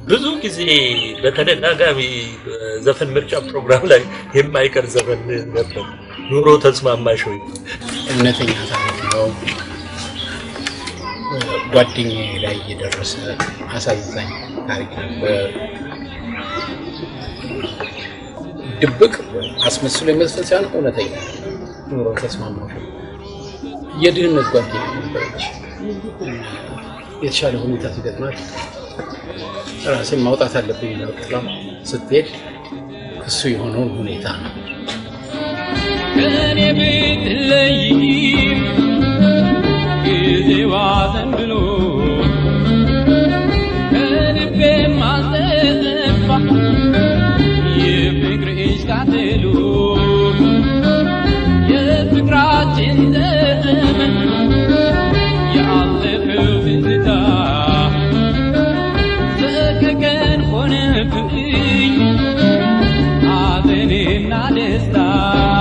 ብዙ ጊዜ በተደጋጋሚ ዘፈን ምርጫ ፕሮግራም ላይ የማይቀር ዘፈን ነበር። ኑሮ ተስማማሽ ወይ? እውነተኛ ታሪክ ነው። ጓደኛዬ ላይ የደረሰ አሳዛኝ ታሪክ ነበር። ድብቅ አስመስሎ የመዝፈን ሳይሆን እውነተኛ ኑሮ ተስማማሽ ወይ? የድህነት ጓደኛ ነበረች። የተሻለ ሁኔታ ሲገጥማት ራሴን ማውጣት አለብኝ ነው ጥላ ስትሄድ እሱ የሆነውን ሁኔታ ነው ከኔ ብትለይ ጊዜዋ ዘንብሎ ከልቤ ማልጠፋ የፍቅርሽ ቃጠሎ የፍቅራችን ዘመን ያለፈው ትዝታ ሰከቀን ሆነብኝ ሐዘኔና ደስታ